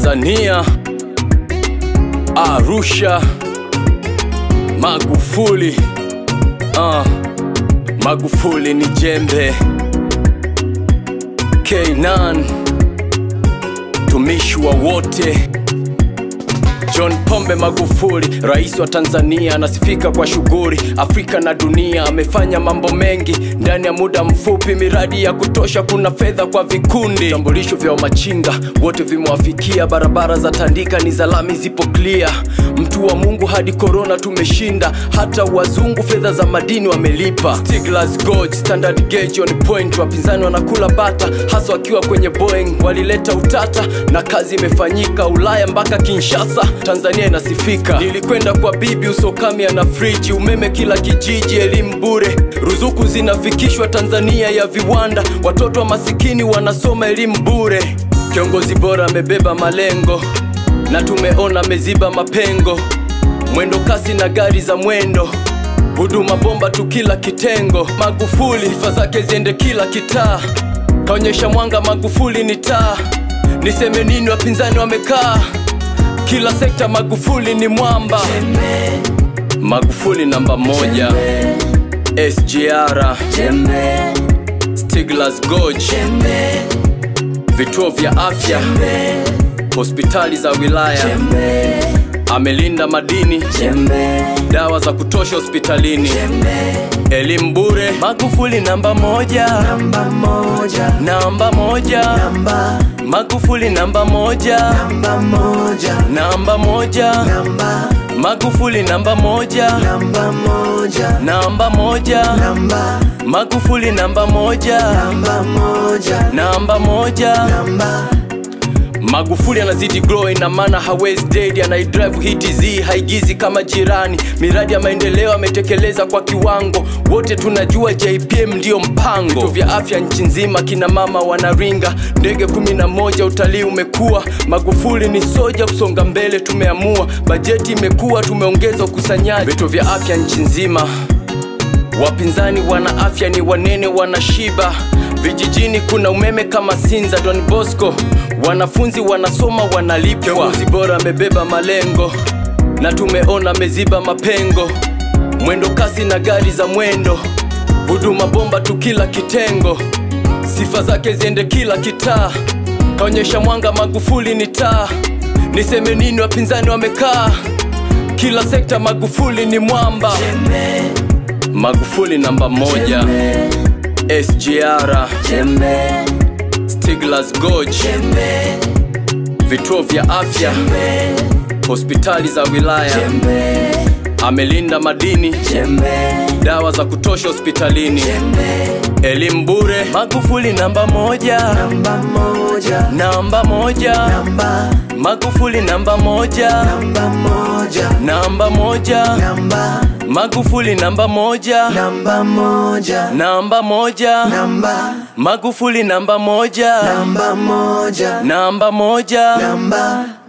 Tanzania, Arusha, Magufuli. Uh, Magufuli ni jembe. K9 tumishi wa wote. John Pombe Magufuli, rais wa Tanzania, anasifika kwa shughuli Afrika na dunia. Amefanya mambo mengi ndani ya muda mfupi, miradi ya kutosha, kuna fedha kwa vikundi. Vitambulisho vya wamachinga wote vimewafikia, barabara za Tandika ni za lami, zipo clear. Mtu wa Mungu hadi korona tumeshinda, hata wazungu fedha za madini wamelipa. Stiglas Gorge, Standard Gauge on point, wapinzani wanakula bata, hasa wakiwa kwenye Boeing. Walileta utata na kazi imefanyika, Ulaya mpaka Kinshasa, Tanzania inasifika. Nilikwenda kwa bibi Usokamia na friji, umeme kila kijiji, elimu bure, ruzuku zinafikishwa Tanzania ya viwanda, watoto wa masikini wanasoma elimu bure. Kiongozi bora amebeba malengo na tumeona ameziba mapengo, mwendo kasi na gari za mwendo huduma bomba tu kila kitengo. Magufuli sifa zake ziende kila kitaa, kaonyesha mwanga. Magufuli ni taa, niseme nini? Wapinzani wamekaa kila sekta. Magufuli ni mwamba, Magufuli namba moja. SGR, Stiglas Gorge, vituo vya afya, hospitali za wilaya, amelinda madini, dawa za kutosha hospitalini, elimu bure. Magufuli namba moja, Namba moja, namba moja, namba, Magufuli namba moja, namba moja, namba moja, namba, Magufuli namba moja, namba moja, namba moja, namba, Magufuli namba moja, namba moja, namba moja. namba, Magufuli anazidi grow, ina maana hawezi dead, anaidrive hii TZ haigizi kama jirani. Miradi ya maendeleo ametekeleza kwa kiwango, wote tunajua JPM ndiyo mpango. Vituo vya afya nchi nzima, kina mama wanaringa, ndege kumi na moja, utalii umekuwa. Magufuli ni soja, kusonga mbele tumeamua, bajeti imekuwa, tumeongeza ukusanyaji. Vituo vya afya nchi nzima Wapinzani wana afya ni wanene, wanashiba. Vijijini kuna umeme kama Sinza, Don Bosco. Wanafunzi wanasoma, wanalipwa. Kiongozi bora amebeba malengo na tumeona ameziba mapengo. Mwendo kasi na gari za mwendo, huduma bomba tu kila kitengo. Sifa zake ziende kila kitaa, kaonyesha mwanga. Magufuli ni taa, niseme nini? Wapinzani wamekaa kila sekta. Magufuli ni mwamba. Magufuli namba moja, SGR, jembe, Stiglas Gorge, jembe, vituo vya afya, hospitali za wilaya, jembe, amelinda madini, jembe, dawa za kutosha hospitalini, elimu bure. Magufuli namba moja, namba moja, namba moja, namba, Magufuli namba moja, namba moja, namba moja, namba, Magufuli namba moja, namba moja, namba moja, namba, Magufuli namba moja, namba moja, namba moja. namba,